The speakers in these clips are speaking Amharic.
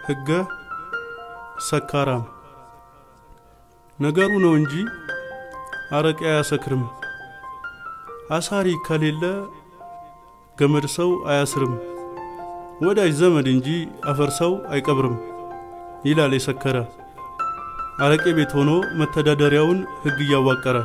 ሕገ ሰካራም ነገሩ ነው እንጂ አረቄ አያሰክርም። አሳሪ ከሌለ ገመድ ሰው አያስርም። ወዳጅ ዘመድ እንጂ አፈር ሰው አይቀብርም ይላል የሰከረ አረቄ ቤት ሆኖ መተዳደሪያውን ሕግ እያዋቀረ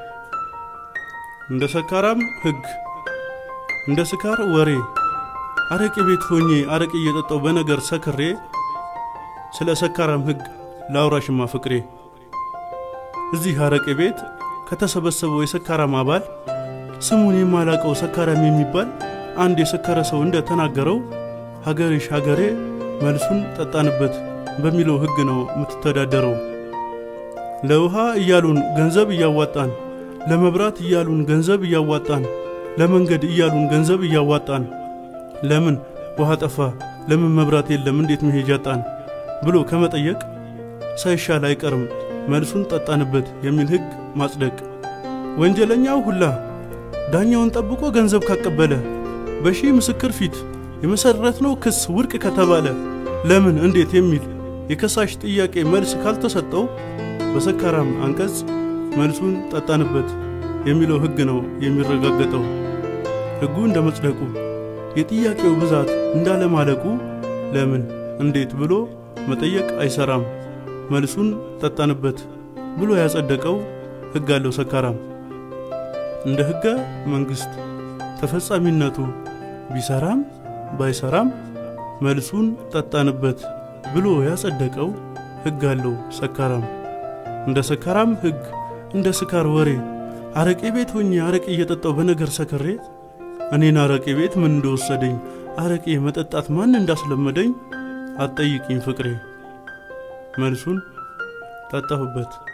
እንደ ሰካራም ሕግ እንደ ስካር ወሬ አረቄ ቤት ሆኜ አረቄ እየጠጣው በነገር ሰክሬ ስለ ሰካራም ሕግ ላውራሽማ ፍቅሬ እዚህ አረቄ ቤት ከተሰበሰበው የሰካራም አባል ስሙን የማላቀው ሰካራም የሚባል አንድ የሰከረ ሰው እንደ ተናገረው ሀገርሽ ሀገሬ መልሱን ጠጣንበት በሚለው ሕግ ነው የምትተዳደረው። ለውሃ እያሉን ገንዘብ እያዋጣን፣ ለመብራት እያሉን ገንዘብ እያዋጣን፣ ለመንገድ እያሉን ገንዘብ እያዋጣን፣ ለምን ውሃ ጠፋ፣ ለምን መብራት የለም፣ እንዴት መሄጃ ጣን ብሎ ከመጠየቅ ሳይሻል አይቀርም መልሱን ጠጣንበት የሚል ሕግ ማጽደቅ። ወንጀለኛው ሁላ ዳኛውን ጠብቆ ገንዘብ ካቀበለ በሺህ ምስክር ፊት የመሰረትነው ክስ ውድቅ ከተባለ ለምን እንዴት የሚል የከሳሽ ጥያቄ መልስ ካልተሰጠው በሰካራም አንቀጽ መልሱን ጠጣንበት የሚለው ሕግ ነው የሚረጋገጠው። ሕጉ እንደ መጽደቁ የጥያቄው ብዛት እንዳለማለቁ ለምን እንዴት ብሎ መጠየቅ አይሰራም። መልሱን ጠጣንበት ብሎ ያጸደቀው ሕግ አለው ሰካራም። እንደ ሕገ መንግሥት ተፈጻሚነቱ ቢሰራም ባይሰራም መልሱን ጠጣንበት ብሎ ያጸደቀው ሕግ አለው ሰካራም። እንደ ሰካራም ሕግ እንደ ስካር ወሬ አረቄ ቤት ሆኜ አረቄ እየጠጣው በነገር ሰክሬ እኔን አረቄ ቤት ምን እንደወሰደኝ አረቄ መጠጣት ማን እንዳስለመደኝ አትጠይቅኝ ፍቅሬ መልሱን ጠጣሁበት።